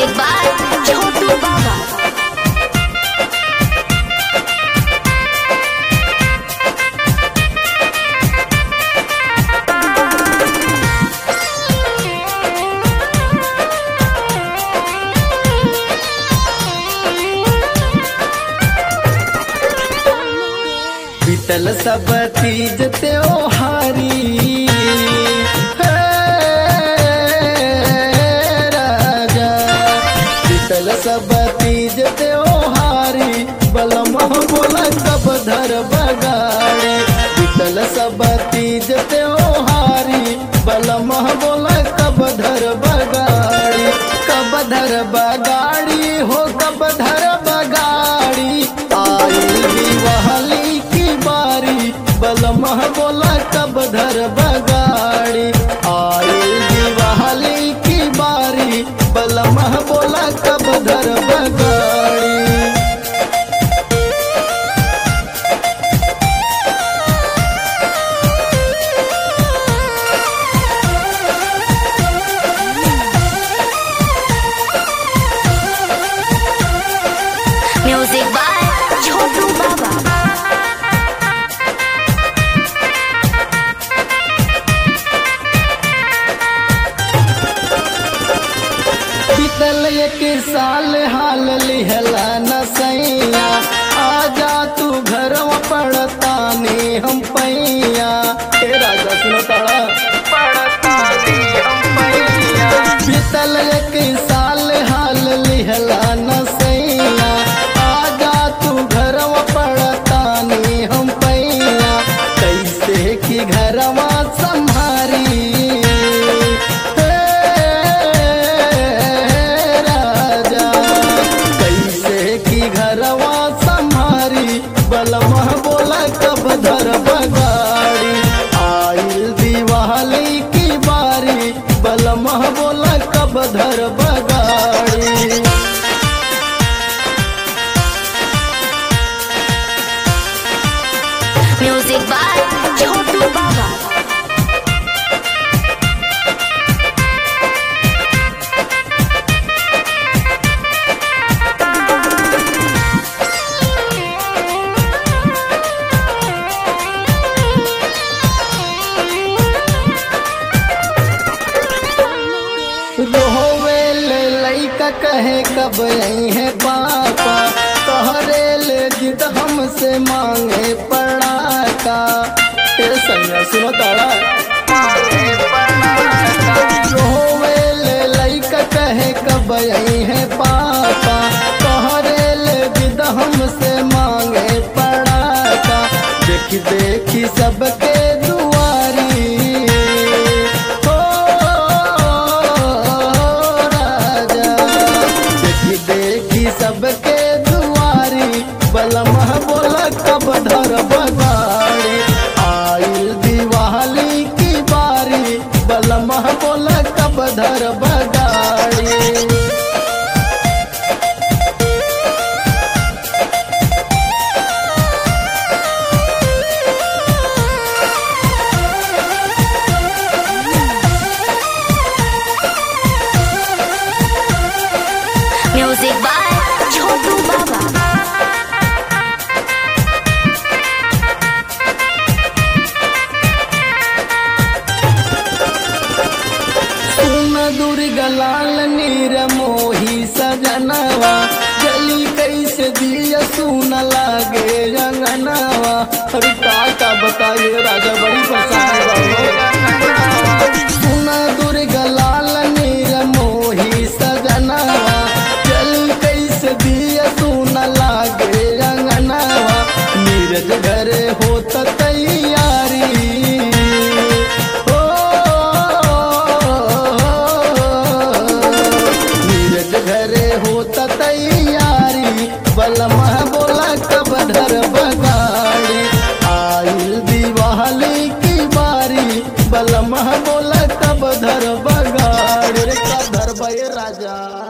Music by Chotu Baba. बीतल सब तीज त्योहारी हे राजा बीतल सब तीज त्योहारी बलम बोला कब धर बगाड़े बीतल सब तीज त्योहारी बलम बोला कब धर बगाड़ी कब धर बगाड़ी हो कब धर बगाड़ी आई दिवाली की बारी बलमह बोला कब धर बगाड़ी आई दिवाली की बारी बलमह बोला कब धर बगाड़ी Music by Chotu Baba. बीतल एक साल हाल लिहला न सैया आजा तू घर पड़तानी हम पैया हे राजा सुनो ताड़ा पड़तानी हम पैया बीतल एक साल हाल लिहला न सैया आजा तू घर पड़तानी हम पैया कैसे की घरवा संभारी हे राजा कैसे की घरवा संभारी बलमा बोला कब धर बगाड़ी आइल दिवाली की बारी बलमा बोला कब धर बगाड़ी Music by Chotu Baba. रोवे ले लइका कहे कब आई है पापा तोहरे ले जिद हमसे मांगे पड़ाका ए संगा सुनो तारा रोवे ले लइका कहे कब आई है पापा तोहरे ले जिद हमसे मांगे पड़ाका देखी देखी सबके दुआरी हो राजा देखी देखी सबके दुआरी बलमह बोला कब धर बगाड़ी आइल दिवाली की बारी बलमह बोला कब धर बगाड़ी Music by Chotu Baba. सुन दुर्गलाल नीर मोही सजनवा गली कैसे दिया सुन लागे रंगनवा अरे का का बताइए राजा बड़ी परेशानी सुन दुर्गलाल नीर मोही सजनवा गली कैसे दिया सुन लागे रंगनवा नीरज घर होत तैयारी हो नीरज घरे होता तैयारी बलमा बोला कब धर बगाड़ी आइल दिवाली की बारी बलमा बोला कब धर बगाड़ी रे कब धर बे राजा